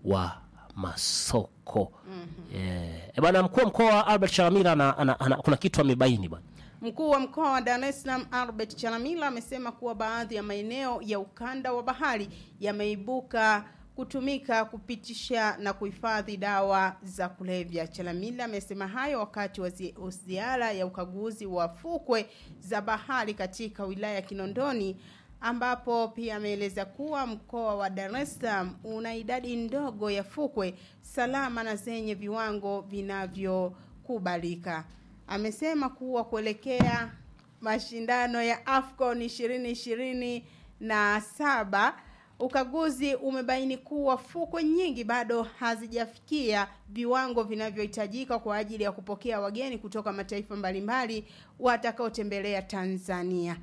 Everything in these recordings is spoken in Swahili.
wa masoko Eh, e bwana mkuu wa mkoa Albert Chalamila ana, ana, ana, kuna kitu amebaini bwana Mkuu wa mkoa wa Dar es Salaam Albert Chalamila amesema kuwa baadhi ya maeneo ya ukanda wa bahari yameibuka kutumika kupitisha na kuhifadhi dawa za kulevya. Chalamila amesema hayo wakati wa zi- ziara ya ukaguzi wa fukwe za bahari katika wilaya ya Kinondoni ambapo pia ameeleza kuwa mkoa wa Dar es Salaam una idadi ndogo ya fukwe salama na zenye viwango vinavyokubalika. Amesema kuwa kuelekea mashindano ya AFCON 2027 na saba ukaguzi umebaini kuwa fukwe nyingi bado hazijafikia viwango vinavyohitajika kwa ajili ya kupokea wageni kutoka mataifa mbalimbali watakaotembelea Tanzania.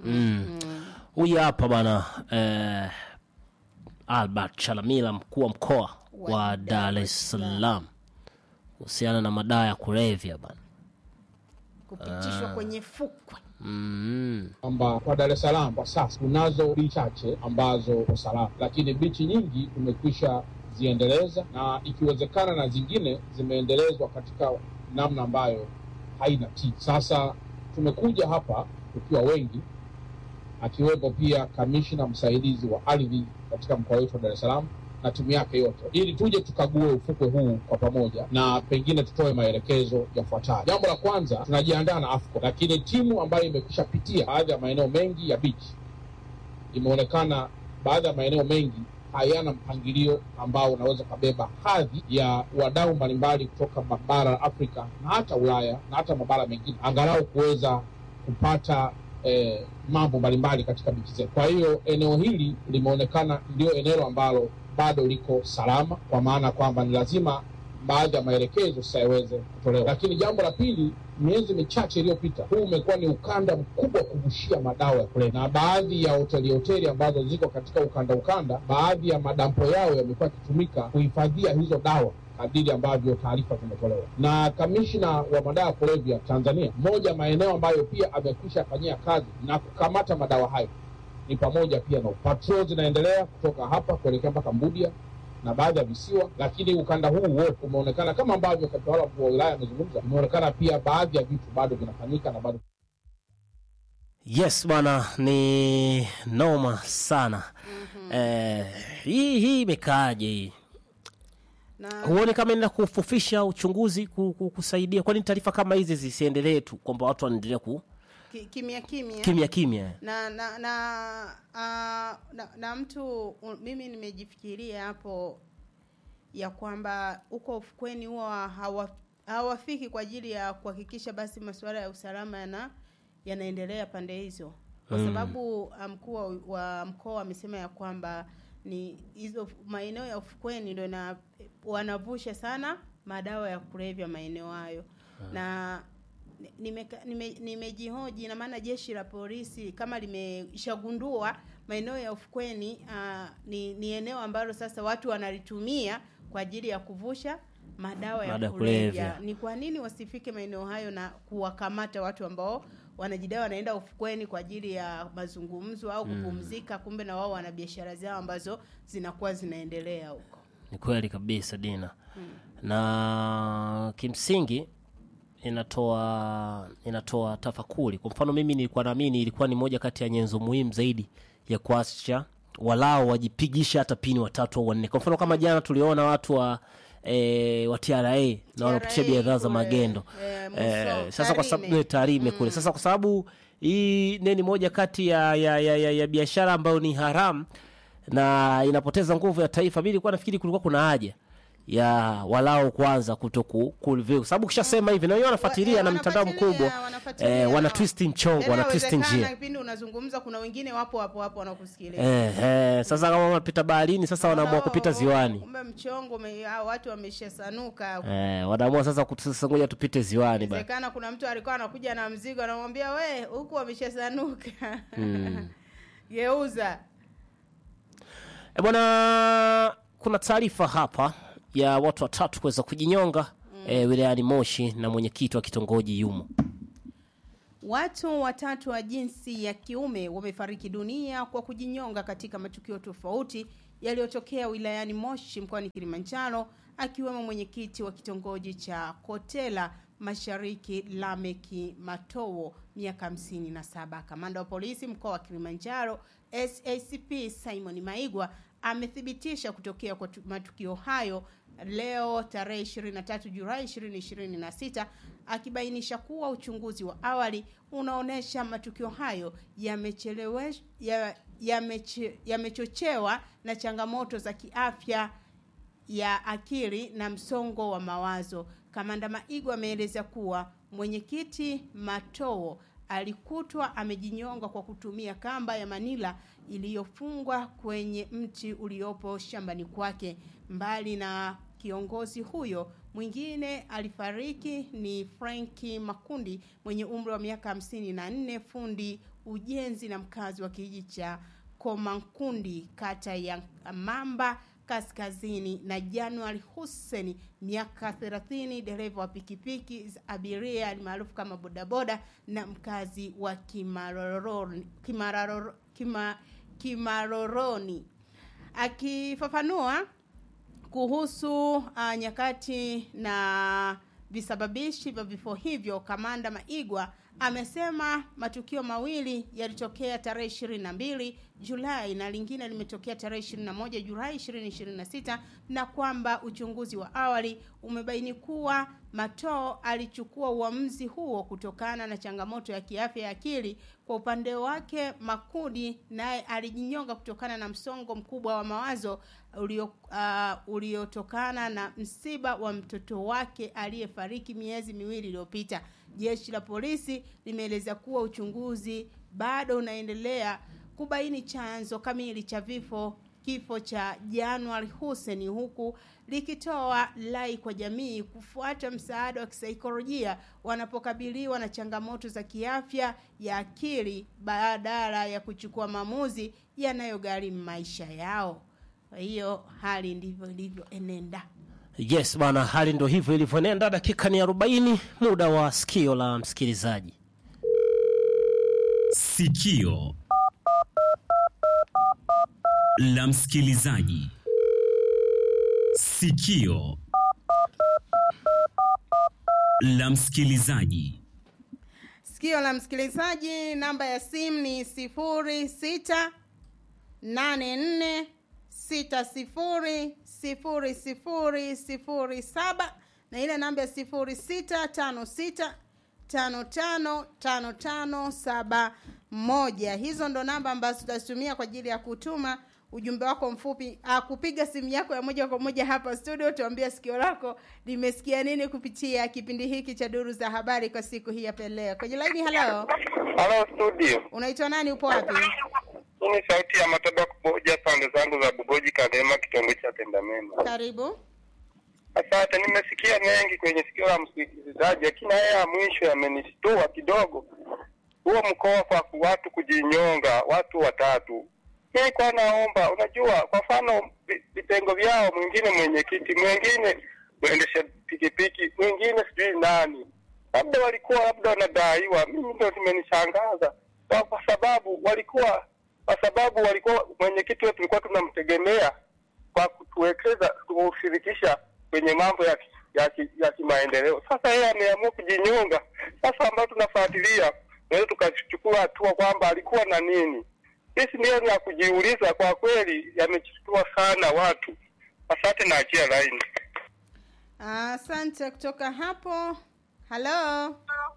huyu hapa bwana eh, Albert Chalamila mkuu wa mkoa Wa wa Dar es Salaam kuhusiana na madawa ya kulevya bwana kupitishwa kwenye fukwe. mm. kwamba kwa Dar es Salaam kwa sasa kunazo bichi chache ambazo kwa salama, lakini bichi nyingi tumekwisha ziendeleza na ikiwezekana na zingine zimeendelezwa katika namna ambayo haina tija. Sasa tumekuja hapa tukiwa wengi, akiwepo pia kamishna msaidizi wa ardhi katika mkoa wetu wa Dar es Salaam na timu yake yote, ili tuje tukague ufukwe huu kwa pamoja na pengine tutoe maelekezo yafuatayo. Jambo la kwanza, tunajiandaa na AFCON, lakini timu ambayo imekwisha pitia baadhi ya maeneo mengi ya beach, imeonekana baadhi ya maeneo mengi hayana mpangilio ambao unaweza ukabeba hadhi ya wadau mbalimbali kutoka bara la Afrika na hata Ulaya na hata mabara mengine, angalau kuweza kupata eh, mambo mbalimbali katika bichi zetu. Kwa hiyo eneo hili limeonekana ndio eneo ambalo bado liko salama, kwa maana kwamba ni lazima baadhi ya maelekezo sasa yaweze kutolewa. Lakini jambo la pili, miezi michache iliyopita, huu umekuwa ni ukanda mkubwa wa kuvushia madawa ya kulevya, na baadhi ya hoteli hoteli ambazo ziko katika ukanda ukanda, baadhi ya madampo yao yamekuwa yakitumika kuhifadhia hizo dawa kadiri ambavyo taarifa zimetolewa na kamishna wa madawa ya kulevya Tanzania. Moja ya maeneo ambayo pia amekwisha fanyia kazi na kukamata madawa hayo ni pamoja pia na patrol zinaendelea kutoka hapa kuelekea mpaka Mbudia na baadhi ya visiwa, lakini ukanda huu wote umeonekana kama ambavyo mtawala mkuu wa wilaya amezungumza, imeonekana pia baadhi ya vitu bado vinafanyika na bado Yes bwana, ni noma sana eh, hii hii imekaaje hii? Na Huoni kama inaenda kufufisha uchunguzi ku- ku- kusaidia? Kwani taarifa kama hizi zisiendelee tu kwamba watu wanaendelea ku ki- kimya kimya kimya kimya? na na na, uh, na na mtu u- mimi nimejifikiria hapo ya kwamba huko ufukweni huwa hawa, hawafiki kwa ajili ya kuhakikisha basi masuala ya usalama yana yanaendelea pande hizo kwa Mm. sababu uh, mkuu wa- wa mkoa amesema ya kwamba ni hizo maeneo ya ufukweni ndio na wanavusha sana madawa ya kulevya maeneo hayo na nimeka- nime- nimejihoji na maana jeshi la polisi kama limeshagundua maeneo ya ufukweni uh, ni, ni eneo ambalo sasa watu wanalitumia kwa ajili ya kuvusha madawa ya Madawa ya kulevya. kulevya. Ni kwa nini wasifike maeneo hayo na kuwakamata watu ambao wanajidai wanaenda ufukweni kwa ajili ya mazungumzo au kupumzika, kumbe na wao wana biashara zao ambazo zinakuwa zinaendelea huko. Ni kweli kabisa Dina, na kimsingi inatoa inatoa tafakuri. Kwa mfano, mimi nilikuwa naamini ilikuwa ni moja kati ya nyenzo muhimu zaidi ya kuacha walao wajipigisha hata pini watatu au wanne. Kwa mfano kama jana tuliona watu wa e, wa TRA na wanapitisha TRA bidhaa za kule, magendo eh, Muso, Eh, sasa kwa sababu Tarime. eh, Tarime kule sasa kwa sababu hii neni moja kati ya, ya, ya, ya, ya biashara ambayo ni haramu na inapoteza nguvu ya taifa. Mimi nilikuwa nafikiri kulikuwa kuna haja ya walao kwanza kutoku kulivyo, kwa sababu ukishasema hivi na wenyewe wanafuatilia Wa- na eh, mtandao wanafuatilia, mkubwa wanafuatilia. eh, wana twist mchongo, Tena wana twist inawezekana njia kipindi unazungumza kuna wengine wapo hapo hapo wanakusikiliza. eh, eh, sasa kama wanapita baharini sasa wanaamua Wao- kupita ziwani Kumbe mchongo ume- hao watu wameshasanuka. eh, wanaamua sasa kut- sasa ngoja tupite ziwani bana. Inawezekana kuna mtu alikuwa anakuja na mzigo anamwambia we huku wameshasanuka. Geuza. E bwana, kuna taarifa hapa ya watu watatu kuweza kujinyonga eh, wilayani Moshi na mwenyekiti wa kitongoji yumo. Watu watatu wa jinsi ya kiume wamefariki dunia kwa kujinyonga katika matukio tofauti yaliyotokea wilayani Moshi mkoani Kilimanjaro akiwemo mwenyekiti wa kitongoji cha Kotela Mashariki Lameki Matowo miaka 57. Kamanda wa polisi mkoa wa Kilimanjaro SACP Simon Maigwa amethibitisha kutokea kwa tu- matukio hayo leo tarehe 23 Julai 2026 akibainisha kuwa uchunguzi wa awali unaonesha matukio hayo yamechelewe ya- yameche- yamechochewa na changamoto za kiafya ya akili na msongo wa mawazo. Kamanda Maigo ameeleza kuwa mwenyekiti Matoo alikutwa amejinyonga kwa kutumia kamba ya Manila iliyofungwa kwenye mti uliopo shambani kwake. Mbali na kiongozi huyo, mwingine alifariki ni Franki Makundi mwenye umri wa miaka hamsini na nne, fundi ujenzi na mkazi wa kijiji cha Komankundi kata ya Mamba kaskazini na Januari Hussein miaka 30 dereva wa pikipiki za abiria almaarufu kama bodaboda na mkazi wa Kimaroroni Kimararo, Kima, Kimaroroni akifafanua kuhusu uh, nyakati na visababishi vya vifo hivyo kamanda maigwa amesema matukio mawili yalitokea tarehe 22 julai na lingine limetokea tarehe 21 julai 2026 na kwamba uchunguzi wa awali umebaini kuwa matoo alichukua uamuzi huo kutokana na changamoto ya kiafya ya akili kwa upande wake makudi naye alijinyonga kutokana na msongo mkubwa wa mawazo ulio uh, uliotokana na msiba wa mtoto wake aliyefariki miezi miwili iliyopita jeshi la polisi limeeleza kuwa uchunguzi bado unaendelea kubaini chanzo kamili cha vifo kifo cha January Hussein huku likitoa lai kwa jamii kufuata msaada wa kisaikolojia wanapokabiliwa na changamoto za kiafya ya akili badala ya kuchukua maamuzi yanayogharimu maisha yao. Kwa hiyo hali ndivyo ilivyoenenda. yes bana hali ndo hivyo ilivyoenenda dakika ni 40 muda wa sikio la msikilizaji Sikio la msikilizaji. Sikio la msikilizaji. Sikio la msikilizaji, namba ya simu ni sifuri sita nane nne sita sifuri sifuri sifuri sifuri saba na ile namba ya sifuri sita tano sita tano tano tano tano saba moja. Hizo ndo namba ambazo tutazitumia kwa ajili ya kutuma ujumbe wako mfupi ah, kupiga simu yako ya moja kwa moja hapa studio tuambia sikio lako limesikia nini kupitia kipindi hiki cha duru za habari kwa siku hii ya leo kwenye laini halo Halo studio, unaitwa nani upo wapi hii ni sauti ya Mataba Kuboja, pande zangu za Bugoji, Kadema, kitongoji cha Tendamema. karibu Asante, nimesikia mengi kwenye sikio la msikilizaji, lakini haya ya mwisho yamenishtua kidogo. Huo mkoa kwa ku- watu kujinyonga, watu watatu. Mimi kwa naomba, unajua, kwa mfano vi- vitengo vyao, mwingine mwenyekiti, mwingine mwendesha pikipiki, mwingine sijui nani, labda walikuwa labda wanadaiwa. Mimi ndio zimenishangaza kwa, kwa sababu walikuwa kwa sababu walikuwa mwenyekiti wetu tulikuwa tunamtegemea kwa kutuwekeza kushirikisha kwenye mambo ya ki- ya, ki- ya kimaendeleo. Sasa yeye ameamua kujinyonga. Sasa ambayo tunafuatilia, naweza tukachukua hatua kwamba alikuwa na nini. Sisi ndio ni ya kujiuliza, kwa kweli yamechukua sana watu. Asante na achia laini. asante kutoka hapo halo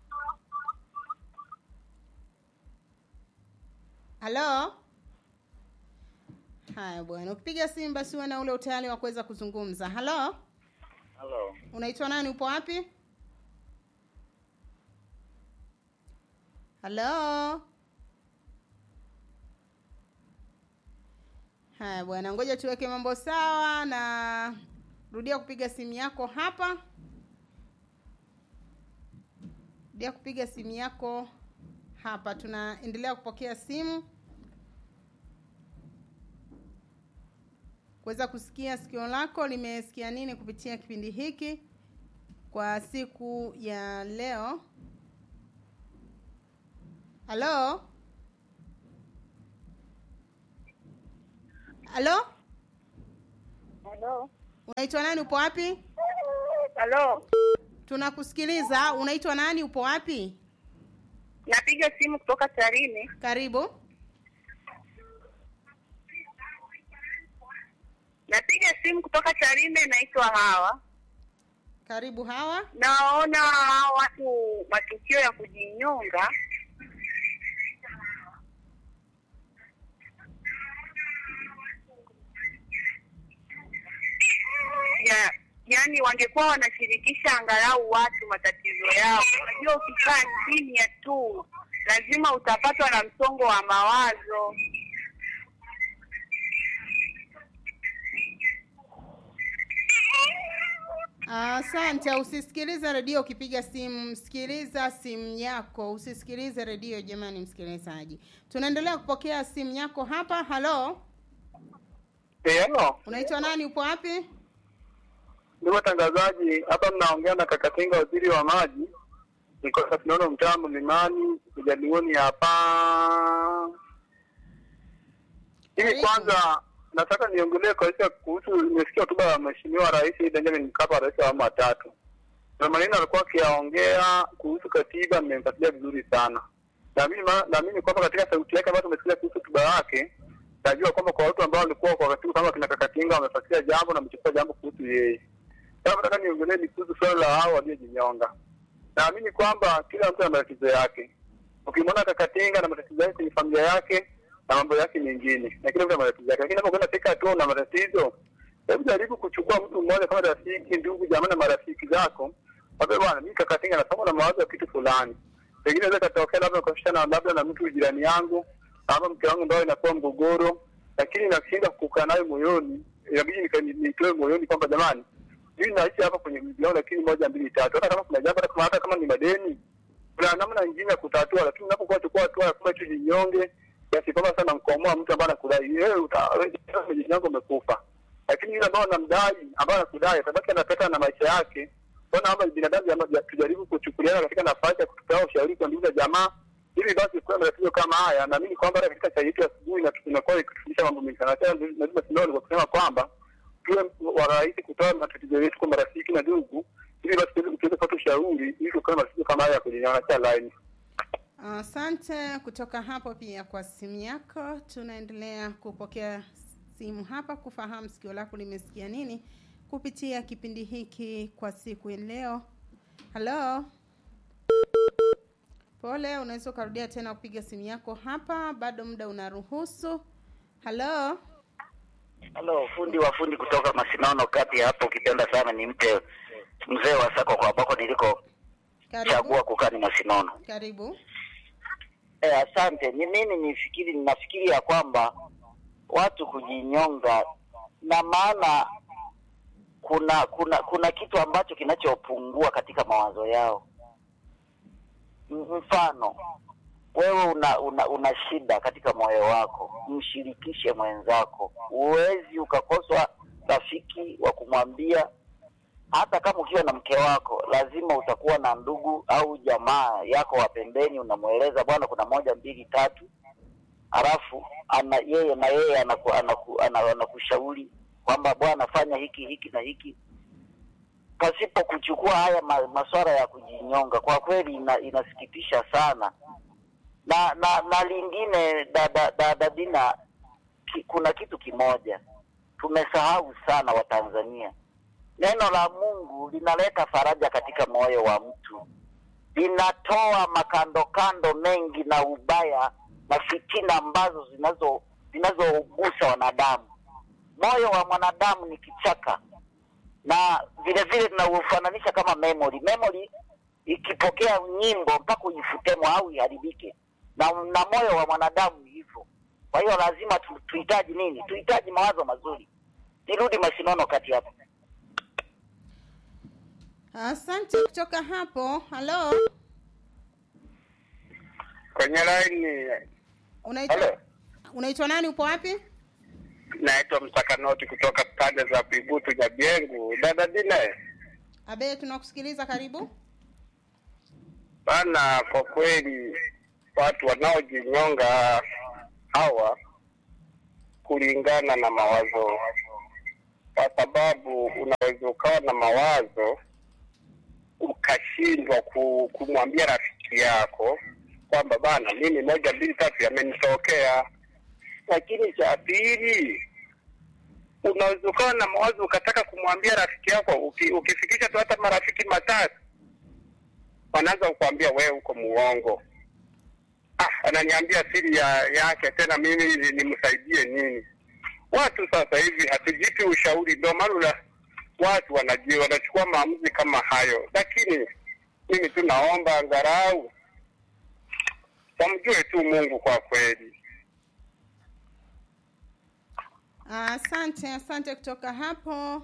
halo haya bwana ukipiga simu basi uwe na ule utayari wa kuweza kuzungumza halo Halo. unaitwa nani upo wapi halo haya bwana ngoja tuweke mambo sawa na rudia kupiga simu yako hapa rudia kupiga simu yako hapa tunaendelea kupokea simu kuweza kusikia sikio lako limesikia nini kupitia kipindi hiki kwa siku ya leo halo halo Halo. unaitwa nani upo wapi Halo. tunakusikiliza unaitwa nani upo wapi Napiga simu kutoka Tarime. karibu Napiga simu kutoka Tarime, naitwa Hawa. karibu hawa Naona hawa watu matukio ya kujinyonga ya yani wangekuwa wanashirikisha angalau watu matatizo yao. Unajua, ukikaa kimya tu lazima utapatwa na msongo wa mawazo. asante usisikilize redio ukipiga simu sikiliza simu yako usisikilize redio jamani msikilizaji tunaendelea kupokea simu yako hapa halo Hello, unaitwa nani upo wapi ndugu watangazaji, hapa mnaongea na Kakatinga, waziri wa maji. Niko tunaona mtaa Mlimani kujadilioni hapa. Hivi Karibu. kwanza nataka niongelee kabisa kuhusu, nimesikia hotuba ya Mheshimiwa Rais Benjamin Mkapa, rais wa awamu ya tatu, na maneno alikuwa akiyaongea kuhusu katiba, nimemfuatilia vizuri sana. Naamini ma- naamini kwamba katika sauti yake ambayo tumesikia kuhusu hotuba yake, najua kwamba kwa watu ambao walikuwa kwa wakati huu kama kina Kakatinga wamefuatilia jambo na wamechukua jambo kuhusu yeye. Sasa nataka niongelee ni kuhusu swala la hao waliojinyonga. Naamini kwamba kila mtu ana matatizo yake. Ukimwona Kakatinga na matatizo yake kwenye familia yake na mambo yake mengine, na kila mtu ana matatizo yake, lakini unapokwenda katika hatua na matatizo, hebu jaribu kuchukua mtu mmoja kama rafiki, ndugu, jamaa na marafiki zako, waambie bwana, mimi Kakatinga nasoma na mawazo ya kitu fulani, pengine inaweza katokea labda ukashana labda na mtu jirani yangu ama mke wangu ambayo inakuwa mgogoro, lakini nashinda kukaa nayo moyoni, inabidi nika- ni- nitoe moyoni kwamba jamani, mimi naishi hapa kwenye mji wangu, lakini moja mbili tatu, hata kama kuna jambo, hata kama hata kama ni madeni, kuna namna nyingine ya kutatua, lakini unapokuwa chukua hatua ya kwamba tu jinyonge kiasi kwamba sasa namkomoa mtu ambaye anakudai wewe, uta- wewe jinyonge, umekufa. Lakini yule ambao anamdai, ambaye anakudai, atabaki anapeta na maisha yake. Kwa naomba binadamu jama- ja- tujaribu kuchukuliana katika nafasi ya kutoa ushauri kwa ndugu na jamaa, ili basi kuwa matatizo kama haya. Naamini kwamba hata katika chai yetu ya asubuhi na imekuwa ikitufundisha mambo mengi sana. Tena lazima tunaona kwa kusema kwamba tuwe warahisi kutoa matatizo yetu kwa marafiki na ndugu, ili basi tuweze tuweze kupata ushauri ili tukae matatizo kama haya kwenye nyanja line. asante kutoka hapo pia kwa simu yako tunaendelea kupokea simu hapa kufahamu sikio lako limesikia nini kupitia kipindi hiki kwa siku ya leo halo pole unaweza ukarudia tena kupiga simu yako hapa bado muda unaruhusu halo Halo, fundi wa fundi kutoka Masinono kati hapo, ukipenda sana ni mpe mzee wa sako kwa ambako niliko karibu chagua kukaa ni Masinono. karibu Eh, asante. Ni mimi nifikiri ninafikiri ya kwamba watu kujinyonga na maana kuna kuna kuna kitu ambacho kinachopungua katika mawazo yao. M- Mfano, wewe una, una una shida katika moyo wako, mshirikishe mwenzako. Huwezi ukakoswa rafiki wa kumwambia hata kama ukiwa na mke wako lazima utakuwa na ndugu au jamaa yako wa pembeni, unamweleza bwana, kuna moja mbili tatu, halafu ana yeye na yeye anaku, anaku, anaku, anakushauri kwamba bwana, fanya hiki hiki na hiki, pasipo kuchukua haya ma, masuala ya kujinyonga. Kwa kweli ina, inasikitisha sana na na na lingine dada dada Dina, ki, kuna kitu kimoja tumesahau sana Watanzania. Neno la Mungu linaleta faraja katika moyo wa mtu, linatoa makandokando mengi na ubaya na fitina ambazo zinazo zinazogusa wanadamu. Moyo wa mwanadamu ni kichaka, na vile vile tunaufananisha kama memory. Memory ikipokea nyimbo mpaka uifutemo au iharibike, na, na moyo wa mwanadamu ni hivyo. Kwa hiyo lazima tu, tuhitaji nini? Tuhitaji mawazo mazuri. Nirudi Masinono kati hapo. asante kutoka hapo halo Kwenye line unaitwa Halo. unaitwa nani upo wapi naitwa Msakanoti kutoka pande za Pibutu Nyabiengu. Dada Dina, abe tunakusikiliza karibu bana, kwa kweli watu wanaojinyonga hawa kulingana na mawazo kwa sababu unaweza ukawa na mawazo ukashindwa ku, kumwambia rafiki yako kwamba bana, mimi moja mbili tatu yamenitokea. Lakini cha pili, unaweza ukawa na mawazo ukataka kumwambia rafiki yako, uki, ukifikisha tu hata marafiki matatu, wanaanza kukwambia wewe uko muongo. Ah, ananiambia siri ya, yake tena mimi ni- nimsaidie nini? Watu sasa hivi hatujipi ushauri, ndio maana una- watu wanaji wanachukua maamuzi kama hayo, lakini mimi tu naomba angalau wamjue tu Mungu kwa kweli. Asante, asante kutoka hapo.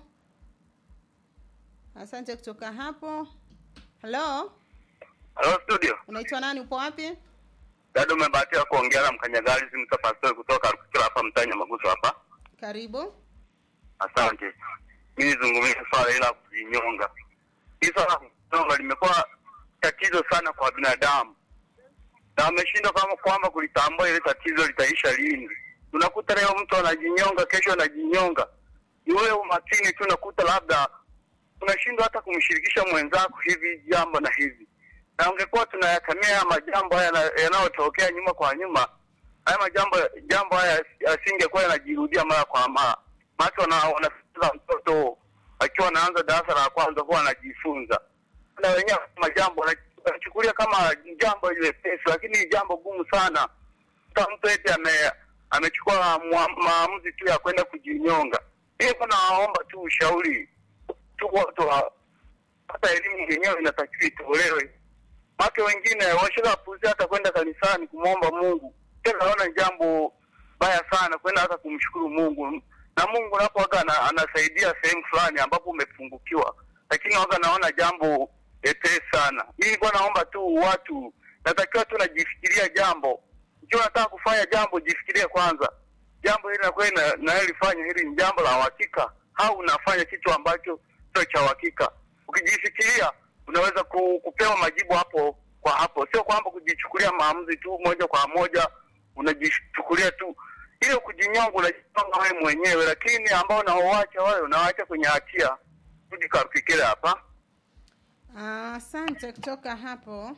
Asante kutoka hapo. Halo, Hello studio, unaitwa nani? Upo wapi? dada, umebahatika kuongea na mkanyagari si mtafasiri kutoka Rukikira hapa mtanya Maguso hapa. Karibu. Asante. Mimi nizungumzie swala ila kujinyonga. Hii swala la kujinyonga limekuwa tatizo sana kwa binadamu, na wameshindwa kama kwamba kulitambua ile tatizo litaisha lini. Unakuta leo mtu anajinyonga, kesho anajinyonga. Ni ule umakini tu, unakuta labda unashindwa hata kumshirikisha mwenzako hivi jambo na hivi, na ungekuwa tunayakamia haya majambo haya yana- yanayotokea nyuma kwa nyuma, haya majambo jambo haya yasingekuwa yanajirudia mara kwa mara. Maana wana wanafunza mtoto akiwa anaanza darasa la kwanza huwa anajifunza, na wenyewe majambo wana- wanachukulia kama jambo ile pesi, lakini ni jambo gumu sana. Kama mtu eti ame amechukua mua- maamuzi tu ya kwenda kujinyonga. Mimi kwa nawaomba tu ushauri tu watu wa- hata elimu yenyewe inatakiwa itolewe. Watu wengine washakapuzia hata kwenda kanisani kumwomba Mungu, tena naona ni jambo baya sana kwenda hata kumshukuru Mungu, na Mungu napo waga ana, anasaidia sehemu fulani ambapo umepungukiwa, lakini waga naona jambo epesi sana. Mimi nilikuwa naomba tu watu, natakiwa tu najifikiria jambo. Ikiwa nataka kufanya jambo, jifikirie kwanza jambo hili nakuwa nalifanya hili ni jambo la uhakika au unafanya kitu ambacho sio cha uhakika. Ukijifikiria unaweza ku, kupewa majibu hapo kwa hapo, sio kwamba kujichukulia maamuzi tu moja kwa moja, unajichukulia tu ile kujinyonga, unajinyonga wewe mwenyewe, lakini ambao unaowacha wale unawaacha kwenye hatia. Rudi kafikiri hapa. Asante kutoka hapo.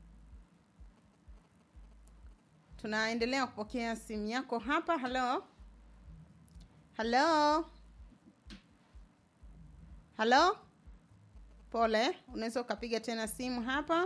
Tunaendelea kupokea simu yako hapa. Halo, halo, halo. Pole, unaweza ukapiga tena simu hapa.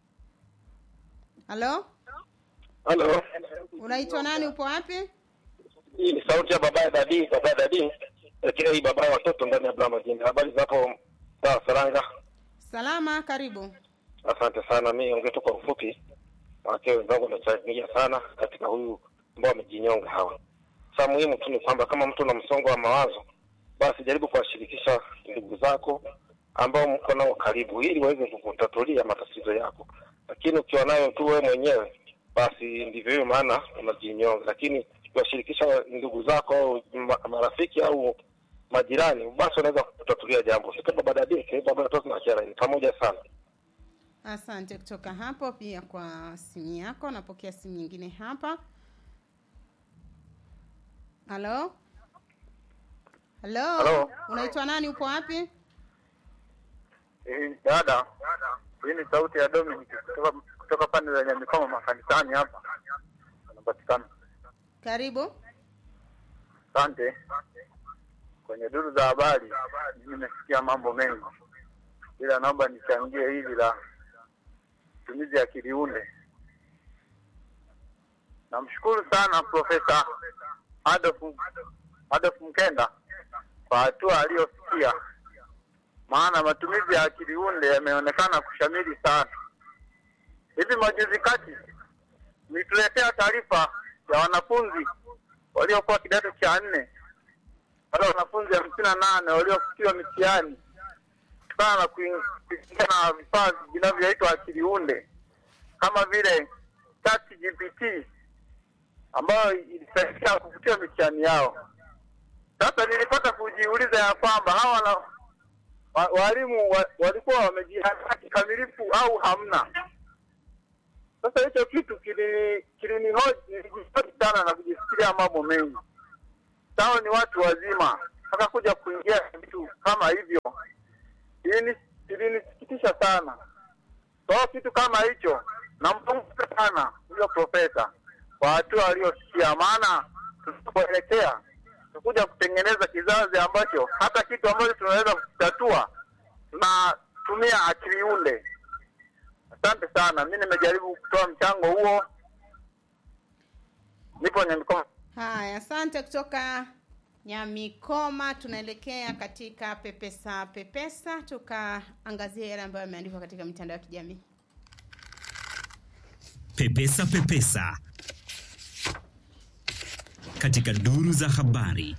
Halo, Halo, unaitwa nani? Upo wapi? hii ni sauti ya baba ya dadi, baba ya dadi, lakini hii baba ya watoto ndani ya Blama Jini. Habari za hapo sawa Saranga? Salama, karibu. Asante sana. Mi ongea tu kwa ufupi, wake wenzangu wamechangia sana katika huyu ambao wamejinyonga hawa. Sa muhimu tu ni kwamba kama mtu una msongo wa mawazo, basi jaribu kuwashirikisha ndugu zako ambao mko nao karibu, ili waweze kukutatulia matatizo yako. Lakini ukiwa nayo tu wewe mwenyewe, basi ndivyo hiyo maana unajinyonga. Lakini ukiwashirikisha ndugu zako au ma- marafiki au majirani, basi wanaweza kutatulia jambo. Sika baba dadike, baba watoto na kera ni pamoja sana. Asante kutoka hapo pia kwa simu yako. Napokea simu nyingine hapa. Halo, halo, Halo. unaitwa nani? Upo wapi? Eh, dada, hii ni sauti ya Dominic kutoka, kutoka pande za Nyamikoma makanisani hapa anapatikana. Karibu. Asante. Kwenye duru za habari mimi nimesikia mambo mengi, ila naomba nichangie hili la matumizi ya kiliunde. Namshukuru sana Profesa Adolf Adolf Mkenda kwa hatua aliyofikia, maana matumizi ya kiliunde yameonekana kushamiri sana. Hivi majuzi kati nilituletea taarifa ya wanafunzi waliokuwa kidato cha nne wale wanafunzi hamsini na nane waliofutiwa mitihani kutokana na kuin- kuingia na vifaa vinavyoitwa akili unde kama vile ChatGPT ambayo ilisaidia kufutia mitihani yao. Sasa nilipata kujiuliza ya kwamba hawa wana, wa, walimu wa, walikuwa wamejiandaa kikamilifu au hamna. Sasa hicho kitu kilini- kilinihoji nilijihoji sana na kujifikiria mambo mengi. Sawa, ni watu wazima, akakuja kuingia vitu kama hivyo, ilini- ilinisikitisha sana. So kitu kama hicho nampongeza sana huyo profesa kwa hatua aliyofikia, maana tunapoelekea tukuja kutengeneza kizazi ambacho hata kitu ambacho tunaweza kukitatua tunatumia akili unde. Asante sana, mi nimejaribu kutoa mchango huo, nipo Nyamikoma. Haya, asante kutoka Nyamikoma. Tunaelekea katika pepesa pepesa, tukaangazia yale ambayo yameandikwa katika mitandao ya kijamii. Pepesa Pepesa katika duru za habari.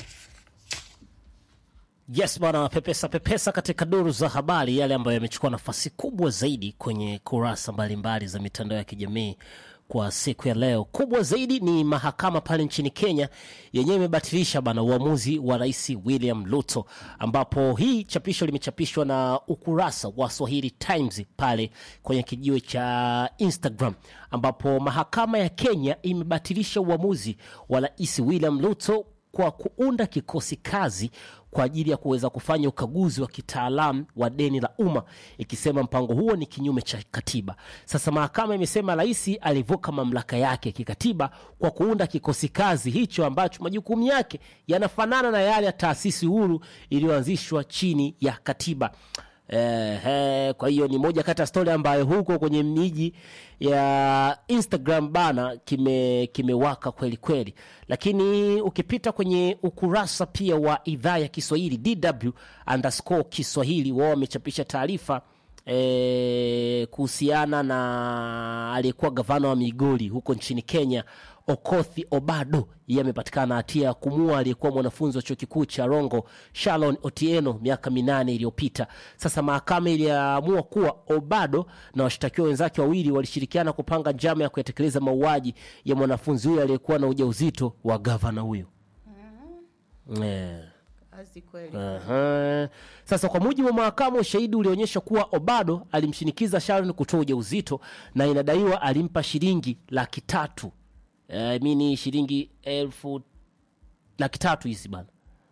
Yes bwana, pepesa pepesa katika duru za habari, yale ambayo yamechukua nafasi kubwa zaidi kwenye kurasa mbalimbali za mitandao ya kijamii kwa siku ya leo. Kubwa zaidi ni mahakama pale nchini Kenya yenyewe imebatilisha bana uamuzi wa Rais William Ruto, ambapo hii chapisho limechapishwa na ukurasa wa Swahili Times pale kwenye kijiwe cha Instagram, ambapo mahakama ya Kenya imebatilisha uamuzi wa Rais William Ruto kwa kuunda kikosi kazi kwa ajili ya kuweza kufanya ukaguzi wa kitaalamu wa deni la umma ikisema mpango huo ni kinyume cha katiba. Sasa mahakama imesema rais alivuka mamlaka yake kikatiba kwa kuunda kikosi kazi hicho ambacho majukumu yake yanafanana na yale ya taasisi huru iliyoanzishwa chini ya katiba. Eh, eh, kwa hiyo ni moja kati ya stori ambayo huko kwenye miji ya Instagram bana kime kimewaka kweli kweli, lakini ukipita kwenye ukurasa pia wa idhaa ya Kiswahili DW underscore Kiswahili, wao wamechapisha taarifa eh, kuhusiana na aliyekuwa gavana wa Migori huko nchini Kenya Okothi Obado, yeye amepatikana na hatia ya kumua aliyekuwa mwanafunzi wa chuo kikuu cha Rongo Shalon Otieno miaka minane iliyopita. Sasa mahakama iliamua kuwa Obado na washtakiwa wenzake wawili walishirikiana kupanga njama ya kuyatekeleza mauaji ya mwanafunzi huyo aliyekuwa na ujauzito wa gavana huyo. Eh. Kazi kweli. Aha. Sasa kwa mujibu wa mahakama, ushahidi ulionyesha kuwa Obado alimshinikiza Sharon kutoa ujauzito na inadaiwa alimpa shilingi laki tatu eh, mini shilingi elfu laki tatu hizi bana,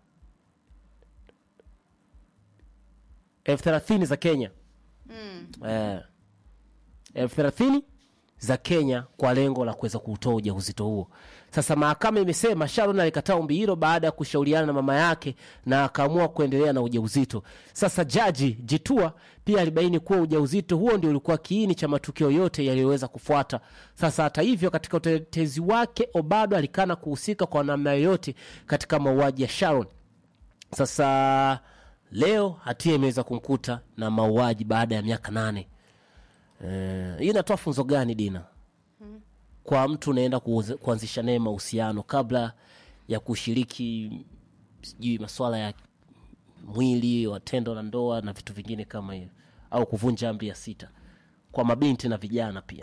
elfu thelathini za Kenya eh, elfu thelathini za Kenya kwa lengo la kuweza kutoa ujauzito huo. Sasa mahakama imesema Sharon alikataa ombi hilo baada ya kushauriana na mama yake na akaamua kuendelea na ujauzito. Sasa jaji Jitua pia alibaini kuwa ujauzito huo ndio ulikuwa kiini cha matukio yote yaliyoweza kufuata. Sasa hata hivyo, katika utetezi wake, Obado alikana kuhusika kwa namna yoyote katika mauaji ya Sharon. Sasa leo hatia imeweza kumkuta na mauaji baada ya miaka nane. Eh, hii inatoa funzo gani Dina? Kwa mtu unaenda kuuze- kuanzisha naye mahusiano kabla ya kushiriki sijui masuala ya mwili wa tendo la ndoa na vitu vingine kama hiyo, au kuvunja amri ya sita kwa mabinti na vijana pia.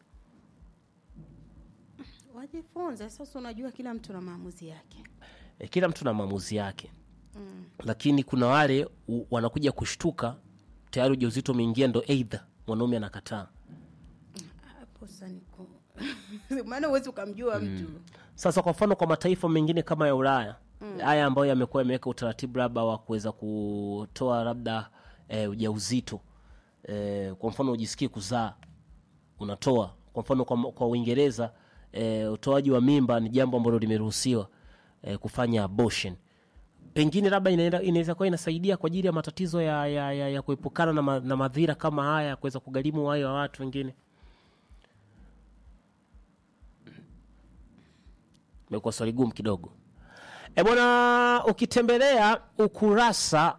Wajifunze sasa. Unajua, kila mtu na maamuzi yake. E, kila mtu na maamuzi yake lakini kuna wale u, wanakuja kushtuka tayari ujauzito umeingia, ndo eidha mwanaume anakataa. Hapo sasa niko maana huwezi ukamjua mtu Sasa kwa mfano kwa mataifa mengine kama ya Ulaya haya ambayo yamekuwa yameweka utaratibu labda wa kuweza kutoa labda e, ujauzito e, kwa mfano ujisikii kuzaa unatoa. Kwa mfano kwa, kwa Uingereza e, utoaji wa mimba ni jambo ambalo limeruhusiwa e, kufanya abortion pengine labda inaenda- inaweza kuwa inasaidia kwa ajili ya matatizo ya, ya, ya, ya kuepukana na, ma, na madhira kama haya ya kuweza kugharimu uhai wa watu wengine. Imekuwa swali gumu kidogo. E bwana, ukitembelea ukurasa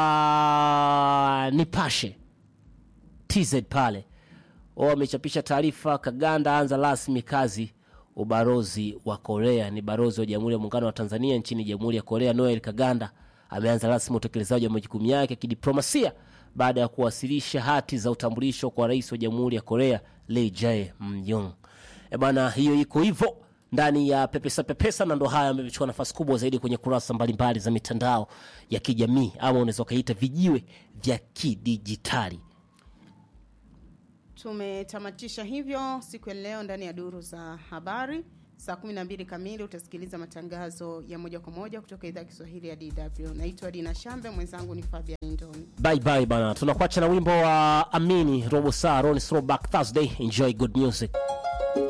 wa Nipashe TZ pale wao wamechapisha taarifa, Kaganda anza rasmi kazi ubalozi wa Korea. Ni balozi wa Jamhuri ya Muungano wa Tanzania nchini Jamhuri ya Korea, Noel Kaganda ameanza rasmi utekelezaji wa majukumu yake ya kidiplomasia baada ya kuwasilisha hati za utambulisho kwa rais wa Jamhuri ya Korea Lee Jae-myung. E bana, hiyo iko hivyo ndani ya pepesa pepesa, na ndo haya ambayo imechukua nafasi kubwa zaidi kwenye kurasa mbalimbali za mitandao ya kijamii ama unaweza ukaita vijiwe vya kidijitali. tumetamatisha hivyo siku ya leo ndani ya duru za habari saa 12 kamili utasikiliza matangazo ya moja kwa moja kutoka idhaa ya kiswahili ya dw naitwa dina shambe mwenzangu ni fabian ndoni bye bye bana tunakuacha na wimbo wa amini robo saa ron throwback thursday enjoy good music